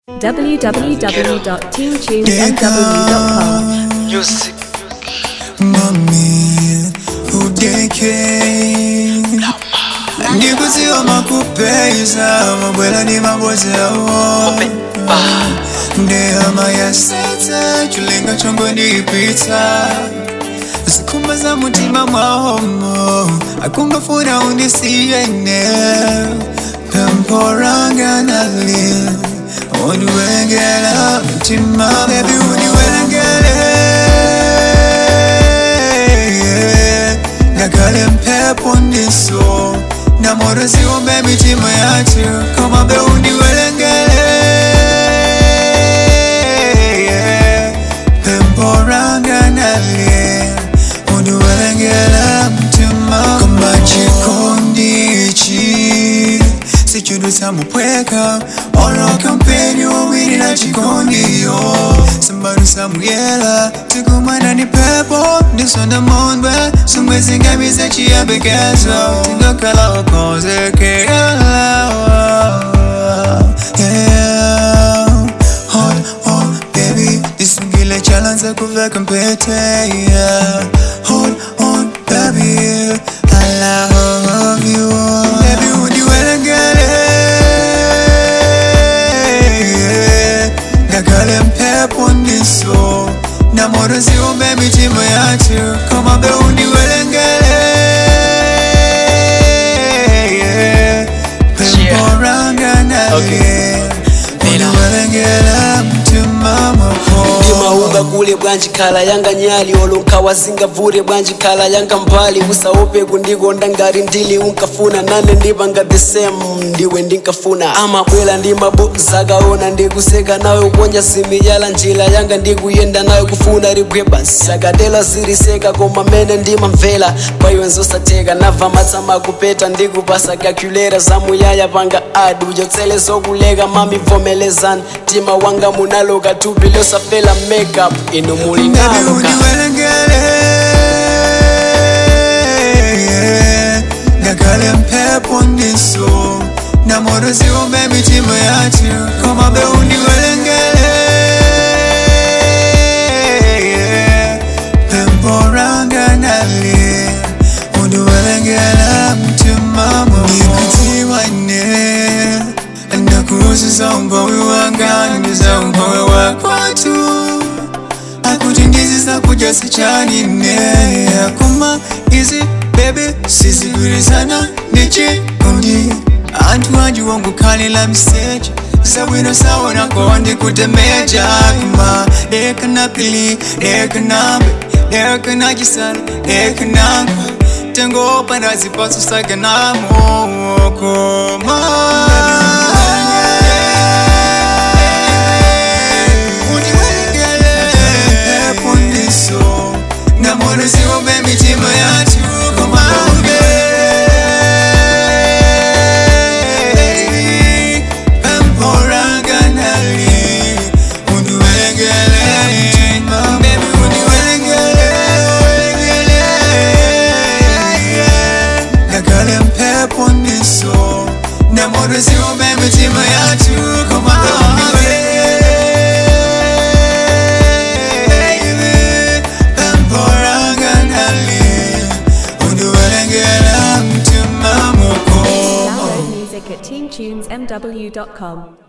www.teamtunesmw.com. Music. Mami, udeke ndikuziwa makupeza mabwela ni mabozi yawo ndehama yasetsa chilenga chongo ndipitsa zikhumba za mutima mwahomo akungafuna undisiyene pempo ranga nali undiwelengela mutima bebi undiwelengele ngakale mphepo ndiso namoro ziumbe mitima yathu koma be undiwelengele pempo ranga nali undiwelengela mtima koma chikondichi sichudu samupweka oloka mpeni wawili na chikondiyo sambadu samuyela tikumana ni pepo ndisonda mondwe sumwezi ngamize chiyembekezo tingakala wakonzekeyala yeah. Hold on, baby, disungile chalanza kuveka mpete yeah. Hold on, baby, I love you Baby, undiwelengele ngakale mphepo ndiso namoro ziumbe mitima yathu koma be undiwelengele pempo ranga naye undiwelengela mtima mwako ndimauga kule bwanji khala yanga nyali olonka wazingavure bwanji khala yanga mbali usaope kundikonda ngati ndili unkafuna nane ndipanga the same ndiwe ndinkafuna amabwela ndi mabu zakaona ndikuseka nawe kuponja simiyala njira yanga ndikuyenda nawe kufuna rigweba sakatela ziriseka koma mene ndimamvera paiwe nzosateka nava matsama kupeta ndikupasa calculera zamuyaya panga adi uchotsele zokuleka mamivomelezani mtima wanga munaloka thupi losafela makeup ino Baby, mulingaloka undiwelengele ngakale mphepo ndiso namoro ziumbe mitima yathu koma be undiwelengele pempo ranga nali undiwelengela mtima mwamondikutiwane ndakuuziza umpawi wanga ndiza umpawi wakwatu akuti ndizisa kudya sichanine akoma izi bebe sizigwirizana ndichikondi anthu anji wongukhalira mseche sabwino saona kondi kutemeja kuma dekana pili dekanambe dekana chisala dekananga tengopanda zipatso saganamo koma pundiso namoro ziumbe mitima yathu komabe emporanganali undiwelengele Baby, undiwelengele ngakale mphepo ndiso namoro ziumbe mitima yathu komabe emporanganali undiwelengela mtima mwako Download music at teamtunesmw.com.